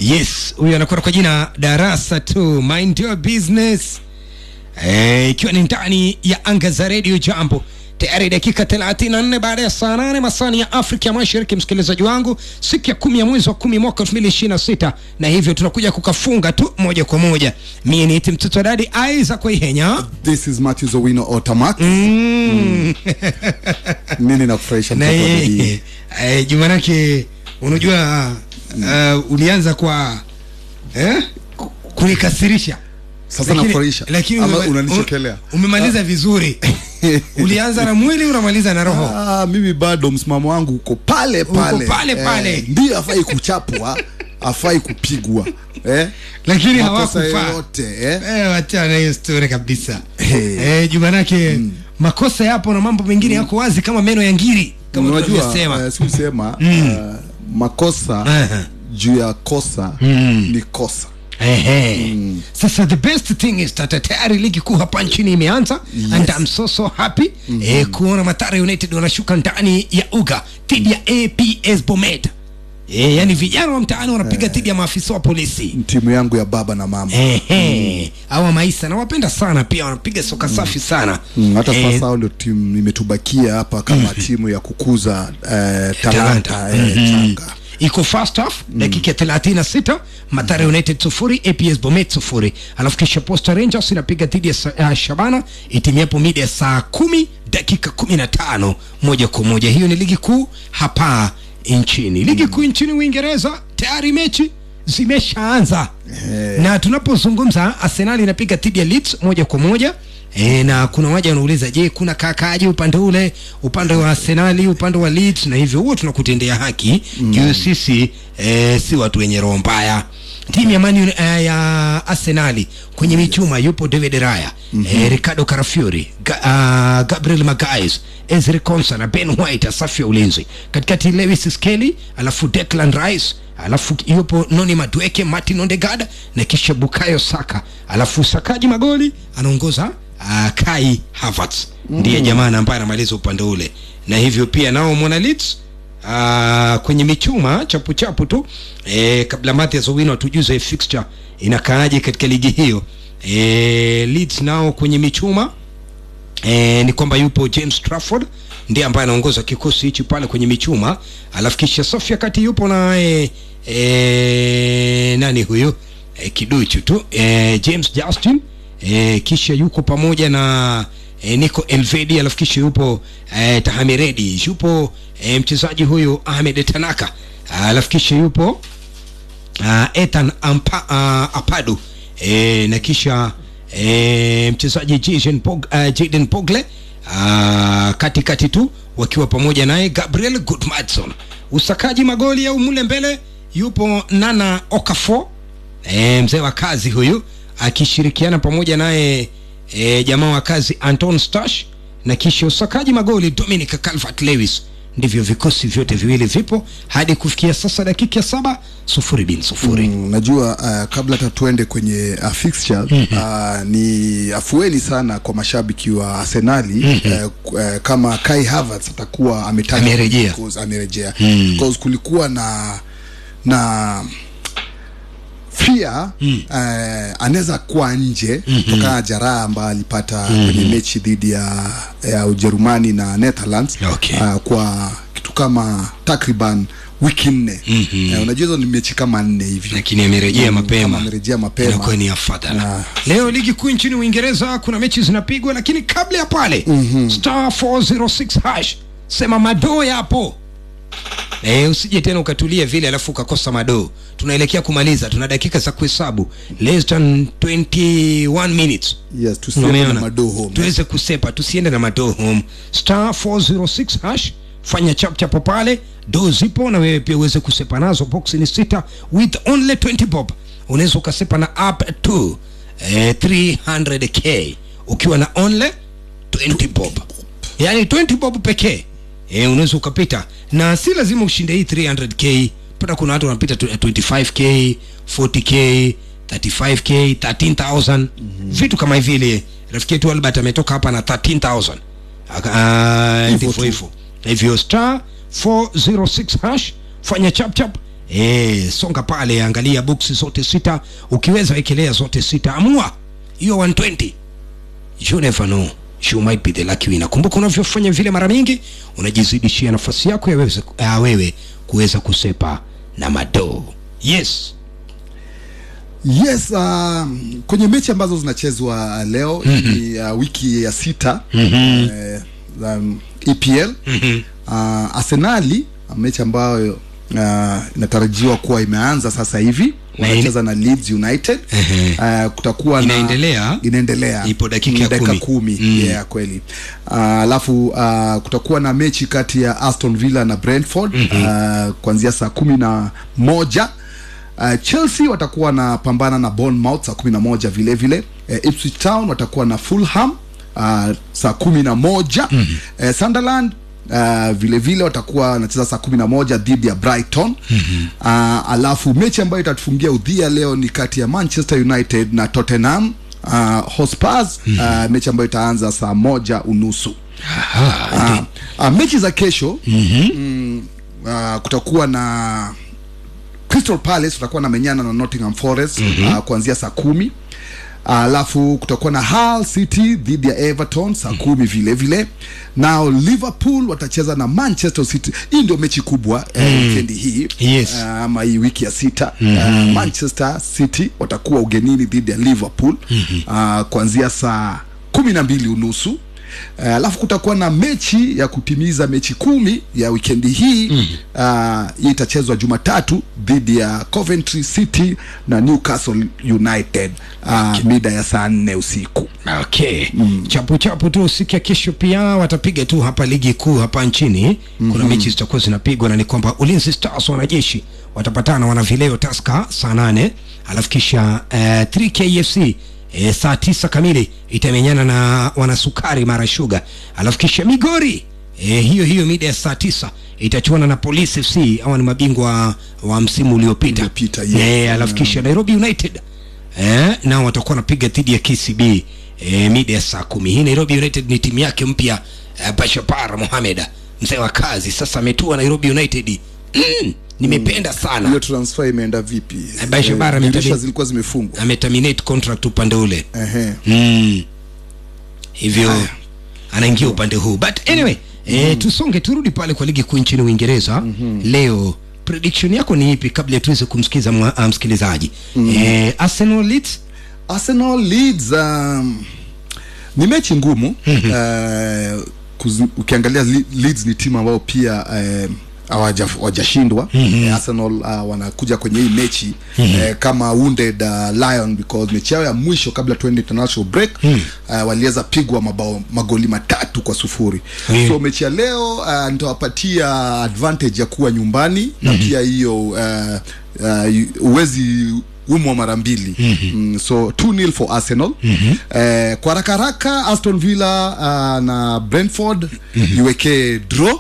yes huyu anakwenda kwa jina darasa tu mind your business Eh, ikiwa ni ndani ya anga za redio jambo tayari dakika 34 baada ya saa 8 masani ya afrika ya mashariki msikilizaji wangu siku ya kumi ya mwezi wa kumi mwaka 2026 na hivyo tunakuja kukafunga tu moja kwa moja mie niiti mtoto wa dadi aiza kwa ihenya This is Matthew Owino Otamak. mm. Nini nakufurahisha na mtoto wa eh, dadii? eh, jumanake unajua uh, ulianza kwa eh, ku- kunikasirisha Sasa Lakini- nakufurahisha lakini ama umema- unanichekelea? u- umemaliza vizuri ulianza na mwili unamaliza na roho Ah, mimi bado msimamo wangu uko pale pale pale pale. ndio afai kuchapwa afai kupigwa eh? lakini makosa hawakufaa yoyote eh? Eh, wachana hiyo story kabisa Hey. eh, jumanake makosa yapo na mambo mengine yako wazi kama meno ya ngiri kama unajua tunavyosema uh, siusema uh, makosa Aha. juu ya kosa ni kosa Ehe. Sasa the best thing is that tayari ligi kuu hapa nchini imeanza Yes. and I'm so so happy eh, kuona Mathare United wanashuka ndani ya uga dhidi ya APS Bomet. Eh, yani vijana wa mtaani wanapiga dhidi ya maafisa wa polisi. timu yangu ya baba na mama Ehe. Hawa maisa nawapenda sana pia wanapiga soka safi sana. Mm, hata Eh, sasa hao ndio timu imetubakia hapa kama timu ya kukuza eh, Talanta. talanta eh, changa iko first half dakika ya 36 Mathare United sufuri APS Bomet sufuri alafu kisha Posta Rangers inapiga dhidi ya Sa- uh, Shabana itimiapo mida ya saa kumi dakika 15 moja kwa moja hiyo ni ligi kuu hapa nchini ligi kuu nchini Uingereza tayari mechi zimeshaanza na tunapozungumza Arsenal inapiga dhidi ya Leeds moja kwa moja E, na kuna waja wanauliza je kuna kakaji upande ule upande wa arsenali upande wa Leeds na hivyo huo tunakutendea haki mm. juu sisi e, si watu wenye roho mbaya timu ya Man Uni- eh, ya arsenali kwenye michuma yupo david raya mm-hmm. e, ricardo carafiori Ga, uh, gabriel magais ezri consa na ben white safu ya ulinzi katikati lewis skelly alafu declan rice alafu yupo noni madweke martin ondegada na kisha bukayo saka alafu sakaji magoli anaongoza uh, kai havertz ndiye jamaa na ambaye anamaliza upande ule na hivyo pia nao mwana Leeds uh, kwenye michuma chapu chapu tu e, kabla Mathias Owino atujuze fixture inakaaje katika ligi hiyo e, Leeds nao kwenye michuma e, ni kwamba yupo James Trafford ndiye ambaye anaongoza kikosi hichi pale kwenye michuma alafu kisha safu ya kati yupo na e, e, nani huyu e, kiduchu tu e, James Justin e, kisha yuko pamoja na e, Nico Elvedi alafu kisha yupo e, Tahamiredi yupo e, mchezaji huyu Ahmed Tanaka alafu kisha yupo uh, Ethan Ampa, uh, Apadu e, na kisha e, mchezaji Jaden Pog, uh, Jaden Pogle uh, katikati tu wakiwa pamoja naye Gabriel Goodmadson. Usakaji magoli au mule mbele yupo Nana Okafor e, mzee wa kazi huyu akishirikiana pamoja naye e, jamaa wa kazi Anton Stash na kisha usakaji magoli Dominic Calvert Lewis. Ndivyo vikosi vyote viwili vipo hadi kufikia sasa dakika ya saba sufuri bin sufuri. Mm, najua uh, kabla hata tuende kwenye uh, fixture uh, ni afueni sana kwa mashabiki wa Arsenali uh, uh, kama Kai Havertz atakuwa ametaja Amerejea. because amerejea because kulikuwa na na pia mm. uh, anaweza kuwa nje mm-hmm. kutokana na jeraha ambayo alipata mm-hmm. kwenye mechi dhidi ya, ya Ujerumani na Netherlands Okay. uh, kwa kitu kama takriban wiki nne mm-hmm. uh, unajua hizo ni mechi kama nne hivi lakini amerejea Mm, mapema kama amerejea mapema. inakuwa ni afadhala Ah. leo ligi kuu nchini uingereza kuna mechi zinapigwa lakini kabla ya pale mm-hmm. star 406 hash sema madoo yapo E, usije tena ukatulia vile alafu ukakosa madoo tunaelekea kumaliza tuna dakika za kuhesabu less than 21 minutes yes tusiende na Umeona? madoo home tuweze kusepa tusiende na madoo home star 406 hash fanya chapchapo pale do zipo na wewe pia uweze kusepa nazo box ni sita with only 20 bob unaweza ukasepa na up to eh, 300k ukiwa na only 20 bob yaani 20 bob pekee eh, unaweza ukapita na si lazima ushinde hii 300k pata kuna watu wanapita tu- 25k 40k 35k 13000 mm-hmm. vitu kama hivile rafiki yetu albert ametoka hapa na 13000 Aka- ah, Hivyo ndivyo tu. hivyo hivyo star 406 hash fanya chapchap e, songa pale angalia boksi zote sita ukiweza wekelea zote sita amua hiyo 120 you never know you might be the lucky winner kumbuka unavyofanya vile mara mingi unajizidishia nafasi yako ya wewe, ya wewe kuweza kusepa na madoo yes yes uh, kwenye mechi ambazo zinachezwa leo mm-hmm. ni uh, wiki ya sita mm-hmm. eh, um, EPL mm-hmm. uh, Arsenali mechi ambayo uh, inatarajiwa kuwa imeanza sasa hivi Na wanacheza na Leeds United Ehe. uh, kutakuwa Inaendelea? na inaendelea Ipo dakika Mm, ya dakika kumi. kumi Mm. yeah, kweli Uh, alafu uh, kutakuwa na mechi kati ya Aston Villa na Brentford mm-hmm. uh, kuanzia saa kumi na moja Uh, Chelsea watakuwa na pambana na Bournemouth saa kumi na moja vile vile uh, Ipswich Town watakuwa na Fulham uh, saa kumi na moja mm-hmm. uh, Sunderland Uh, vile vile watakuwa wanacheza saa kumi na moja dhidi ya Brighton mm-hmm. uh, alafu mechi ambayo itatufungia udhia leo ni kati ya Manchester United na Tottenham uh, Hotspurs mm-hmm. uh, mechi ambayo itaanza saa moja unusu uh, uh, mechi za kesho mm-hmm. mm, uh, kutakuwa na Crystal Palace watakuwa na menyana na Nottingham Forest mm-hmm. uh, kuanzia saa kumi alafu kutakuwa na Hull City dhidi ya Everton saa kumi vile vile nao Liverpool watacheza na Manchester City. Hii ndio mechi kubwa mm. eh, wikendi hii Yes. uh, ama hii wiki ya sita mm-hmm. uh, Manchester City watakuwa ugenini dhidi ya Liverpool mm-hmm. uh, kuanzia saa kumi na mbili unusu Uh, alafu kutakuwa na mechi ya kutimiza mechi kumi ya wikendi hii mm. uh, hii itachezwa Jumatatu dhidi ya Coventry City na Newcastle United uh, mida ya saa nne usiku. okay mm. chapu chapu tu siku ya kesho pia watapiga tu hapa ligi kuu hapa nchini mm-hmm. kuna mechi zitakuwa zinapigwa na ni kwamba ulinzi stars wanajeshi watapatana wana vileo taska saa nane alafu kisha uh, 3kfc E, saa tisa kamili itamenyana na wanasukari mara shuga alafu kisha migori e, hiyo hiyo mida ya saa tisa itachuana na polisi fc awa ni mabingwa wa msimu uliopita Uliopita, yes. e, alafu kisha nairobi united eh, nao watakuwa wanapiga dhidi ya KCB eh, mida ya saa kumi. Hii Nairobi United ni timu yake mpya eh, Bashapar Mohamed mzee wa kazi, sasa ametua Nairobi United. Mm, nimependa sana Hiyo transfer imeenda vipi? Eh, Baisha Eh, Bara dirisha ametali- zilikuwa zimefungwa. ameterminate contract upande ule Ehe. mm. hivyo anaingia upande huu but anyway eh, tusonge turudi pale kwa ligi kuu nchini Uingereza leo prediction yako ni ipi kabla tuweze kumsikiza mwa- ah, msikilizaji eh, Arsenal Leeds Arsenal Leeds um, ni mechi ngumu uh, kuzi, ukiangalia Le- Leeds ni timu ambayo pia uh, hawaja- hawajashindwa mm-hmm. Arsenal uh, wanakuja kwenye hii mechi mm-hmm. uh, kama wounded uh, lion because mechi yao ya mwisho kabla tuende international break mm. uh, waliweza pigwa mabao magoli matatu kwa sufuri Mm. so mechi ya leo uh, nitawapatia advantage ya kuwa nyumbani mm-hmm. na pia hiyo uh, uh, uwezi umwa mara mbili mm-hmm. mm, so 2-0 for Arsenal mm-hmm. eh, kwa haraka haraka Aston Villa uh, na Brentford mm-hmm. iwekee draw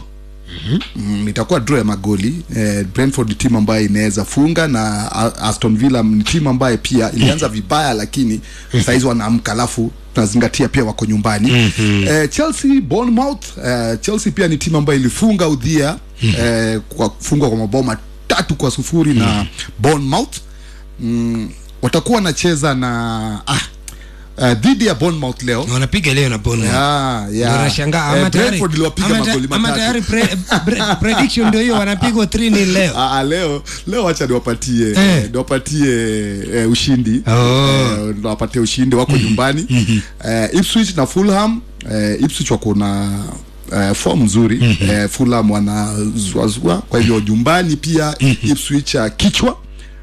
Mm, itakuwa draw ya magoli eh, Brentford ni timu ambayo inaweza funga na A- Aston Villa ni timu ambayo pia ilianza vibaya lakini saizi wanaamka alafu tunazingatia pia wako nyumbani eh, Chelsea Bournemouth eh, Chelsea pia ni timu ambayo ilifunga udhia eh, kwa kufungwa kwa mabao matatu kwa sufuri na Bournemouth mm, watakuwa wanacheza na ah, uh, dhidi ya Bournemouth leo wanapiga leo na Bournemouth yeah, Ndio yeah. nashangaa Eh, ama tayari Brentford iliwapiga ama ta- magoli ama matatu tayari pre, pre, prediction ndio hiyo wanapigwa 3-0 leo Ah, ah, leo leo wacha niwapatie Eh. eh. niwapatie eh, ushindi Oh. eh, niwapatie ushindi wako nyumbani eh, Ipswich na Fulham eh, Ipswich wako na eh, form nzuri eh, Fulham wanazuazua kwa hivyo nyumbani pia Ipswich uh, kichwa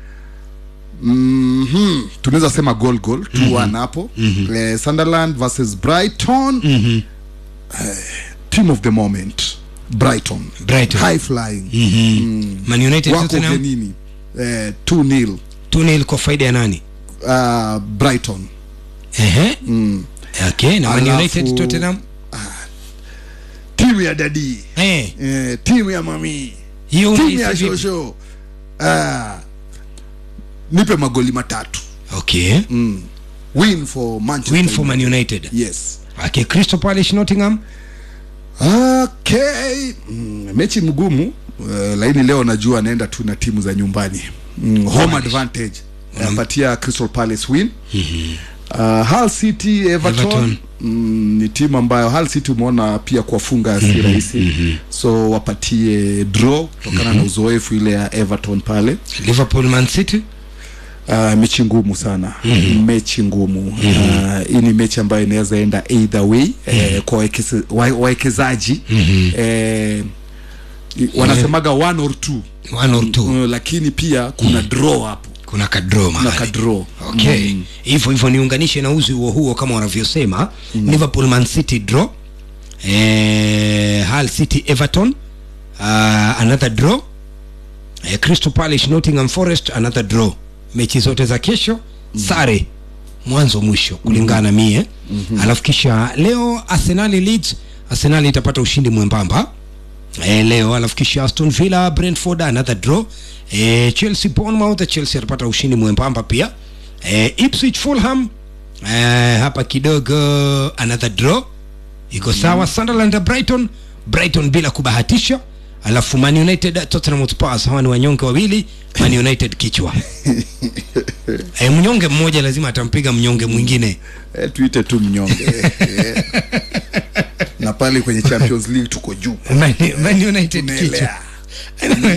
mm tunaweza sema goal goal 2-1 hapo eh, Sunderland versus Brighton eh, team of the moment Brighton, Brighton. high flying Man United wako Tottenham ugenini eh, 2-0 2-0 kwa faida ya nani uh, Brighton ehe okay na Man Alafu- United Tottenham timu ya dadi eh eh, timu ya mami hiyo timu unahisi ya vipi? shosho uh, nipe magoli matatu okay mm. win for Manchester win for Man United. United yes okay Crystal Palace Nottingham okay mm, mechi mgumu uh, lakini leo najua anaenda tu na timu za nyumbani mm, home advantage anapatia Crystal Palace win uh, Hull City Everton, Everton. Mm, ni timu ambayo Hull City umeona pia kuwafunga si rahisi so wapatie draw kutokana na uzoefu ile ya Everton pale liverpool man city uh, mechi ngumu sana mm-hmm. mechi ngumu mm-hmm. uh, hii ni mechi ambayo inaweza enda either way mm-hmm. eh, kwa waekeze- wa- wawekezaji mm-hmm. eh, i- wanasemaga one or two one or two uh, lakini pia kuna draw hapo kuna kadro kuna mahali kadraw okay hivyo hivyo niunganishe na uzi huo huo kama wanavyosema liverpool man city draw eh, hull city everton uh, another draw eh, crystal palace nottingham forest another draw mechi zote za kesho sare mwanzo mwisho kulingana na mie mm-hmm. alafu kisha leo arsenali leeds arsenali itapata ushindi mwembamba eh, leo alafu kisha aston villa brentford another draw eh, chelsea bournemouth chelsea atapata ushindi mwembamba pia eh, ipswich fulham eh, hapa kidogo another draw iko sawa sunderland brighton brighton bila kubahatisha alafu man united tottenham hotspur hawa ni wanyonge wawili man united kichwa eh, mnyonge mmoja lazima atampiga mnyonge mwingine eh, tuite tu mnyonge eh, na pale kwenye champions league tuko juu Man, Man United kichwa Tunaelea. Anyway,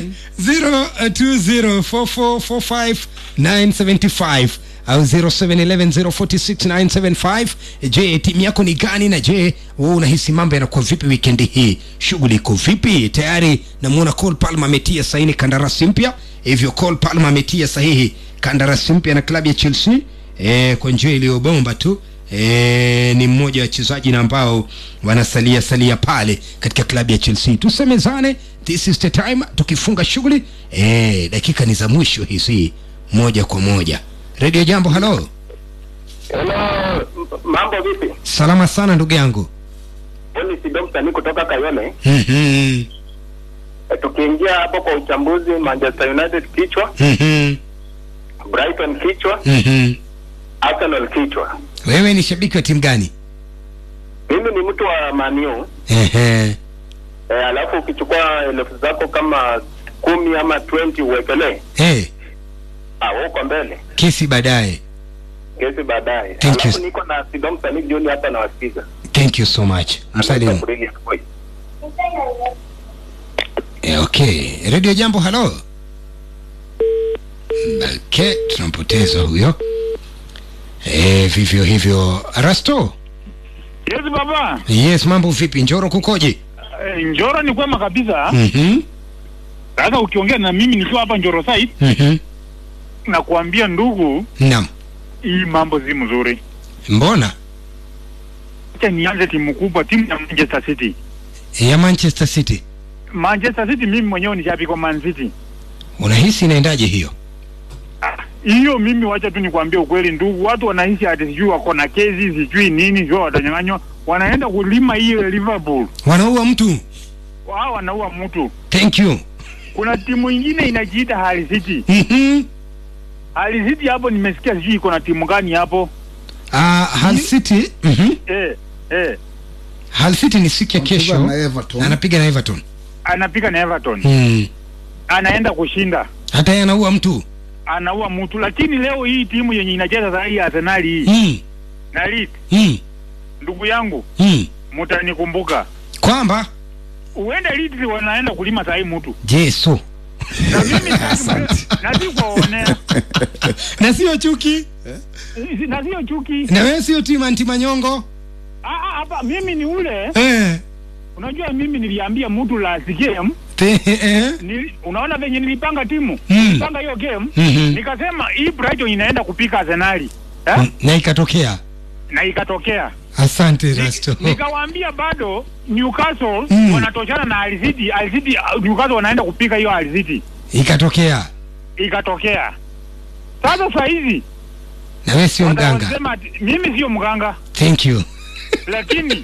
0204445975 au 0711046975 je timu yako ni gani na je wewe unahisi mambo yanakuwa vipi wikendi hii shughuli iko vipi tayari namuona Cole Palmer ametia saini kandarasi mpya hivyo Cole Palmer ametia sahihi kandarasi mpya na klabu ya Chelsea e, kwa njia iliyobomba tu e, ni mmoja wa wachezaji na ambao wanasalia salia pale katika klabu ya Chelsea. Tusemezane, this is the time, tukifunga shughuli e, dakika ni za mwisho hizi, moja kwa moja. Radio Jambo, halo, Hello, m- mambo vipi? salama sana ndugu yangu. Mimi si Dr. ni kutoka Kayole. Mhm, E, tukiingia hapo kwa uchambuzi, Manchester United kichwa, mhm, Brighton kichwa, mhm. Arsenal kichwa. Wewe ni shabiki wa timu gani? Mimi ni mtu wa Man U. Ehe, E, alafu ukichukua elfu zako kama kumi ama 20 uwekelee, hey, ah, wewe uko mbele kesi baadaye. kesi baadaye. Thank Alafu you. niko na Sidom Sanik Juni hapa na wasikiza. Thank you so much. Msalimu. Kurili asubuhi. Eh, okay radio jambo halo okay tunampoteza huyo eh, vivyo hivyo rasto Yes baba, yes mambo vipi njoro kukoje Eh, Njoro ni kwema kabisa. Mhm, Sasa ukiongea na mimi nikiwa hapa Njoro site mhm. na kuambia ndugu, naam hii mambo si mzuri. mbona Acha nianze timu kubwa, timu ya Manchester City. ya manchester city Manchester City mimi mwenyewe ni shabiki wa Man City. unahisi inaendaje hiyo Ah, Hiyo mimi wacha tu nikwambie ukweli ndugu, watu wanaishi ati sijui wako na kesi sijui nini, sijui watanyang'anywa, wanaenda kulima hiyo Liverpool, wanaua mtu wao wanaua mtu. thank you Kuna timu ingine inajiita Hull City. Mhm. Hull City hapo nimesikia sijui iko na timu gani hapo. Ah, Hull city mhm. Eh, eh, Hull city ni siku ya kesho na Everton. na anapiga na everton anapiga na Everton. mm. anaenda kushinda hata yeye anaua mtu anaua mtu lakini leo hii timu yenye inacheza saa hii Arsenal hii mm. na Leeds Mm. ndugu yangu Mm. mtanikumbuka kwamba uende Leeds wanaenda kulima saa hii mtu jesu na mimi na si kuwaonea na sio chuki na sio chuki na wewe sio timu anti manyongo Ah, ah, hapa mimi ni ule eh. unajua mimi niliambia mtu last game Te, eh. nili, unaona venye nilipanga timu Mm. nilipanga hiyo game Mhm. nikasema hii Brighton inaenda kupika Arsenali eh? na ikatokea na ikatokea asante rasto nikawaambia bado Newcastle Mm. wanatoshana na Hull City. Hull City uh, Newcastle wanaenda kupika hiyo Hull City, ikatokea ikatokea. Sasa saa hizi na wewe sio mganga wanasema ati mimi sio mganga, thank you lakini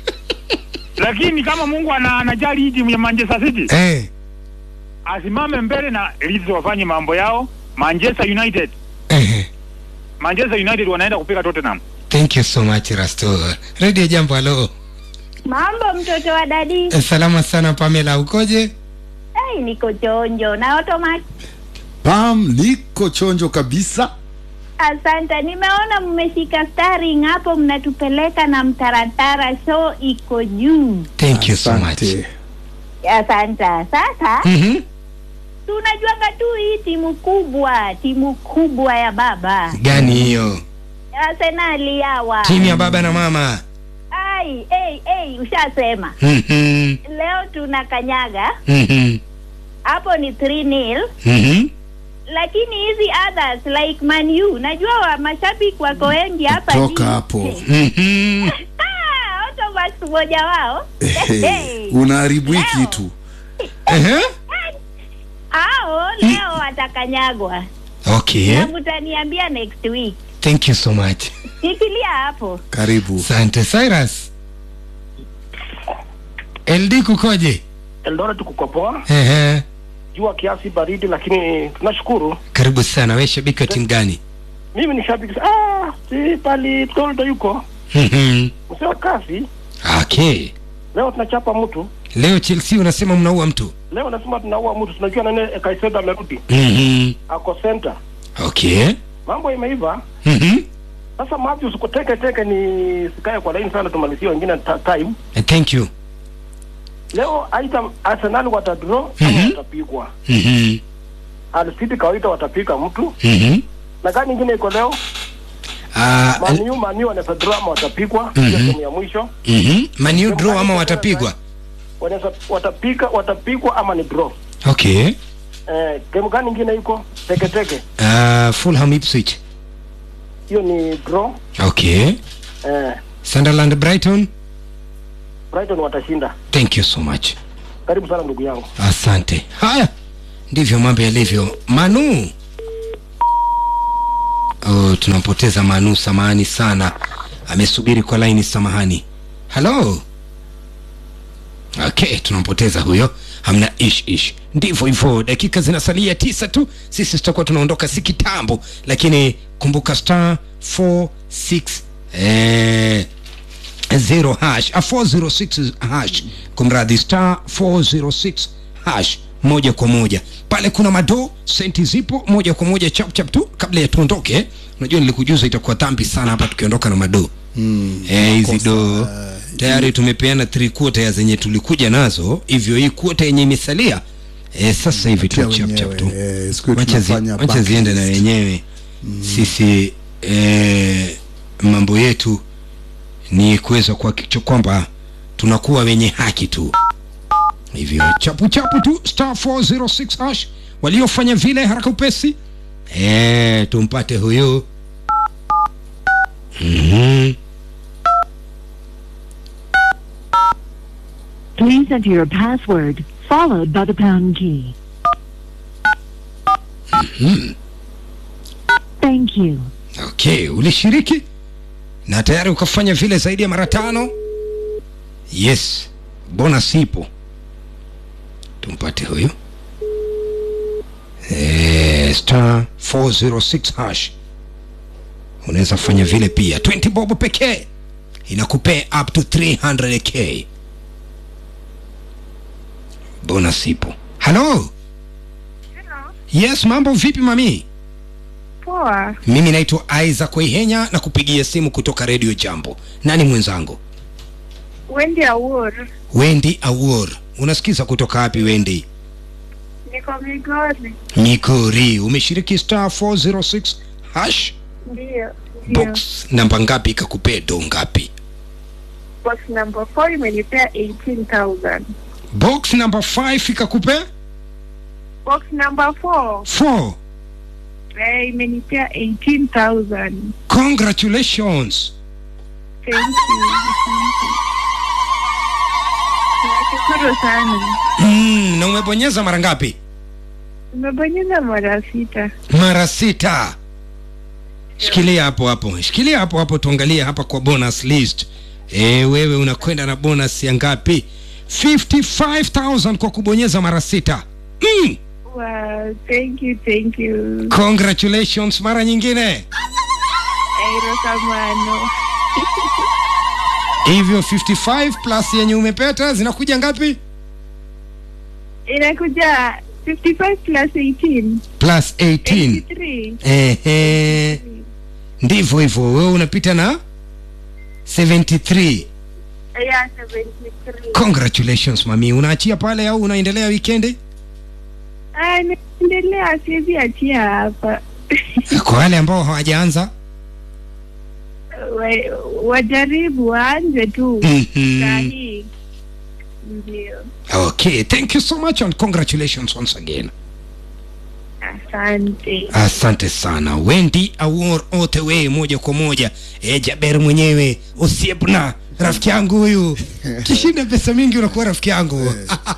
lakini kama Mungu ana, anajali hii timu ya Manchester City eh. asimame mbele na Leeds wafanye mambo yao. Manchester United Eh. Manchester United wanaenda kupika Tottenham. thank you so much rasto redio jambo halo Mambo mtoto wa dadi. eh, salama sana pamela ukoje Eh, ai niko chonjo na automatic pam niko chonjo kabisa asante nimeona mmeshika starring hapo mnatupeleka na mtaratara show iko juu thank you so much Asante. asante sasa Mhm. tunajuanga tu hii timu kubwa timu kubwa ya baba gani hiyo arsenali hawa timu ya baba na mama ai ei ei ushasema Mhm. leo tuna kanyaga Mhm. hapo ni 3 nil Mhm. lakini hizi others like Man U najua wa mashabiki wako wengi hapa Toka ni- hapo. Mhm. Ah, Automax mmoja wao Hey, unaharibu hii Leo. kitu Ehe. hao leo watakanyagwa okay na mtaniambia next week thank you so much shikilia hapo karibu asante cyrus ld kukoje Eldoret kuko poa, Ehe. jua kiasi baridi, lakini tunashukuru. karibu sana we shabiki wa timu gani Mimi ni shabiki ah, si pali Toldo yuko Mhm. msee wa kazi. okay Leo tunachapa mtu, leo chelsea unasema mnaua mtu leo nasema tunaua mtu. Tunajua nani Kaisedo amerudi, Mhm. ako center, okay mambo imeiva Mhm. sasa. Matthews uko teke teke, ni sikae kwa laini sana, tumalizie wengine ta time. Eh, thank you Leo aidha Arsenal watadraw ama Mhm. watapigwa. Mhm. Al City kawaida watapiga mtu, Mhm. na gani nyingine iko leo Ah, Manu Manu wanaweza draw ama watapigwa, Mhm. hiyo timu ya mwisho mhm. Man U draw ama watapigwa wanaweza watapika watapigwa ama ni draw. okay Eh, game gani ingine iko teke teke? uh, fulham ipswich Hiyo ni draw. okay Eh, sunderland brighton Brighton watashinda. thank you so much Karibu sana ndugu yangu. asante haya ndivyo mambo yalivyo manu oh, tunampoteza manu samahani sana amesubiri kwa laini samahani halo okay tunampoteza huyo hamna ish ish ndivyo hivyo dakika zinasalia tisa tu sisi tutakuwa tunaondoka si kitambo lakini kumbuka star 46 eh, 0 hash a 406 hash kumradhi star 406 hash moja kwa moja pale kuna mado senti zipo moja kwa moja chap chap tu kabla ya tuondoke unajua nilikujuza itakuwa dhambi sana hapa tukiondoka na mado mm, eh, hizi do tayari tumepeana three quarter ya zenye tulikuja nazo hivyo hii quarter yenye imesalia eh, sasa hivi tu Tia chap chap wenyewe, tu eh, siku hiyo wacha zi- tunafanya wacha back ziende na list. wenyewe sisi eh, mambo yetu ni kuweza kuhakikisha kwamba tunakuwa wenye haki tu hivyo chapu chapu tu star 406 hash waliofanya vile haraka upesi eh, tumpate huyu mm-hmm. Please enter your password, followed by the pound key. Thank you. okay ulishiriki na tayari ukafanya vile zaidi ya mara tano yes bonus ipo tumpate huyu eh, star 406 hash unaweza fanya vile pia 20 bob pekee inakupea up to 300k bonus ipo halo yes mambo vipi mami Poa, mimi naitwa isaac waihenya na kupigia simu kutoka redio jambo nani mwenzangu Wendy Awuor, wendi awor unasikiza kutoka wapi wendi niko Migori. mikori umeshiriki star 406 hash Ndio, ndio. box namba ngapi ikakupea do ngapi Box number 4 imenipea 18,000. box number 5 ikakupea Box number 4 4 eh, imenipea 18,000. congratulations Thank you. Nashukuru sana. mm, na umebonyeza mara ngapi Nimebonyeza mara sita. mara sita shikilia hapo hapo shikilia hapo hapo tuangalie hapa kwa bonus list e, wewe unakwenda na bonus ya ngapi 55000 kwa kubonyeza mara sita mm, Wow, thank you, thank you. congratulations mara nyingine Airokamano. hivyo 55 plus yenye umepeta zinakuja ngapi inakuja 55 plus 18 plus 18 83 ehe ndivyo hivyo wewe unapita na 73 yeah 73 congratulations mami unaachia pale au unaendelea wikendi ah naendelea siwezi achia hapa kwa wale ambao hawajaanza Wa- wajaribu waanze tu Mhm. sahii ndio okay thank you so much and congratulations once again asante asante sana wendi awor ote we moja kwa moja e, jaber mwenyewe usiepna rafiki yangu huyu kishinda pesa mingi unakuwa rafiki yangu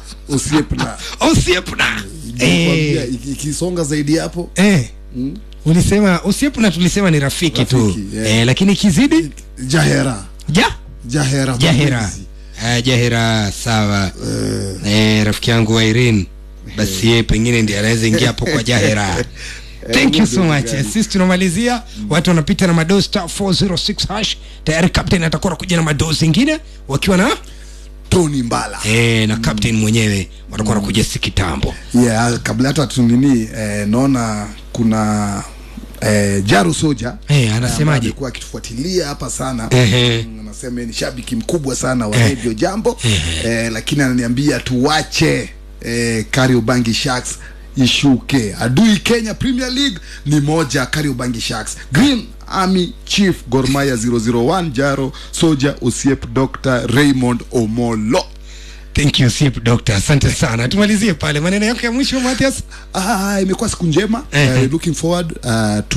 usiepna usiepna Nikwambia, Eh, iki- ikisonga zaidi hapo eh. ulisema usiepna tulisema ni rafiki, tu Rafiki, yeah. eh, lakini kizidi jahera ja jahera jahera mapenzi. Ah, jahera sawa eh, rafiki yangu wa Irene basi yeye pengine ndiye anaweza ingia hapo kwa jahera thank you so much Eh, sisi tunamalizia watu wanapita na madoo star 406 hash tayari captain atakuwa anakuja na madoo zingine wakiwa na tony mbala eh, na captain mwenyewe watakuwa wanakuja si kitambo yeah, kabla hata tunini eh, naona kuna eh, jaru soja Eh, anasemaje? ambaye amekuwa akitufuatilia hapa sana Ehe. Mm, anasema yeye ni shabiki mkubwa sana wa radio jambo eh, lakini ananiambia tuwache eh, Kariobangi Sharks ishuke adui Kenya Premier League ni moja Kariobangi Sharks Green Army Chief Gor Mahia 001 Jaro Soja Osiep Dr Raymond Omolo thank you sip doctor asante sana tumalizie pale maneno yako ya mwisho Mathias Ah, imekuwa siku njema Ehe. uh, looking forward uh, to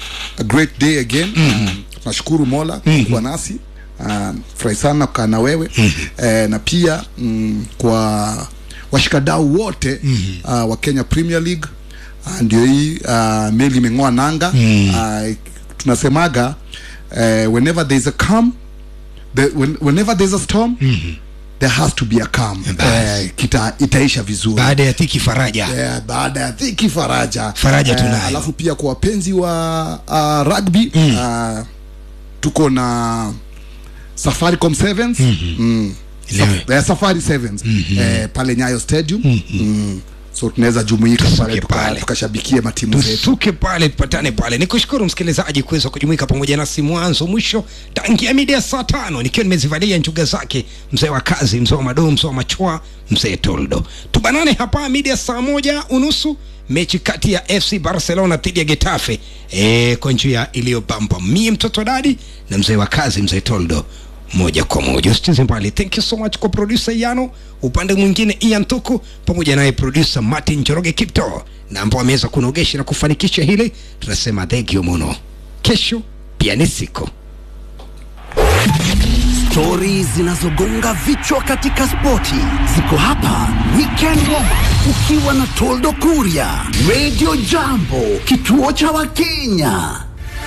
a great day again mm nashukuru mola mm kuwa nasi uh, furahi sana kukaa na wewe eh, na pia mm, kwa washikadau wote uh, wa Kenya Premier League uh, ndio hii uh, meli imeng'oa nanga uh, tunasemaga uh, whenever there is a calm the, when, whenever there is a storm there has to be a calm Basi. eh, kita, itaisha vizuri baada ya dhiki faraja yeah, baada ya dhiki faraja Faraja tunayo. Eh, alafu pia kwa wapenzi wa uh, rugby mm. uh, tuko na safaricom sevens mm. Leo. Saf- eh, safari sevens eh, pale nyayo stadium mm. so tunaweza jumuika Tusuke pale tuka- pale. tukashabikie matimu zetu tusuke pale tupatane pale nikushukuru msikilizaji kuweza kujumuika pamoja nasi mwanzo mwisho tangia mida ya saa tano nikiwa nimezivalia njuga zake mzee wa kazi mzee wa madoo mzee wa machwa mzee toldo tubanane hapa mida ya saa moja unusu mechi kati ya fc barcelona dhidi ya getafe e, kwa njia iliyobamba mie mtoto dadi na mzee wa kazi mzee toldo moja kwa moja usicheze mbali thank you so much kwa producer yano upande mwingine ian tuku pamoja naye producer martin joroge kipto na ambao ameweza kunogesha na kufanikisha hili tunasema thank you muno kesho pia ni siku Stori zinazogonga vichwa katika spoti ziko hapa Weekend Warm, ukiwa na Toldo Kuria, Radio Jambo, kituo cha Wakenya.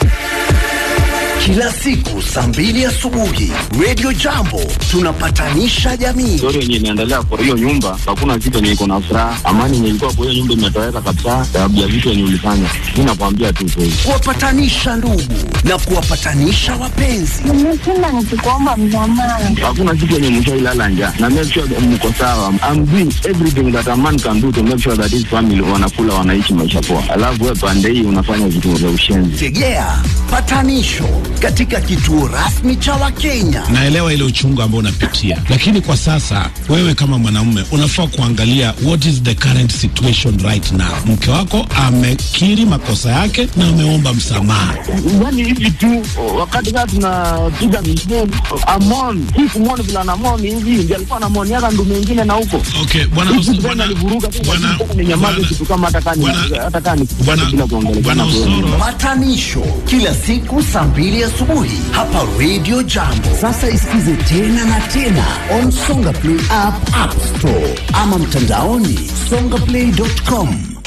Kila siku saa mbili asubuhi, Radio Jambo tunapatanisha jamii. story yenye inaendelea kwa hiyo nyumba, hakuna kitu yenye iko na furaha. Amani yenye ilikuwa kwa hiyo nyumba imetoweka kabisa, sababu ya vitu yenye ulifanya. Mi nakwambia tu kweli. kuwapatanisha ndugu na kuwapatanisha wapenzi. nimeshinda nikikuomba msamaha Hakuna kitu yenye mshailala njaa, na make sure that mko sawa. I'm doing everything that a man can do to make sure that his family wanakula, wanaishi maisha poa, alafu wewe pande hii unafanya vitu vya ushenzi. Tegea patanisho katika kituo rasmi cha Wakenya. naelewa ile uchungu ambao unapitia, lakini kwa sasa wewe kama mwanamume unafaa kuangalia what is the current situation right now. Mke wako amekiri makosa yake na ameomba msamaha. Yani hivi tu wakati kaa tunapiga misheni amon hii kumwoni vile anamoni hivi ndio alikuwa anamoniaka ndume ingine na huko Okay, bwana Hizi Os- tena bwana alivuruga tu, bwana lakini ninyamaze bwana- kitu kama hata kani bwana- hata kani bwana- bila kuongelea bwana Osoro Patanisho kila siku saa mbili asubuhi hapa Radio Jambo. Sasa isikize tena na tena on Songa Play app, App Store ama mtandaoni songaplay.com.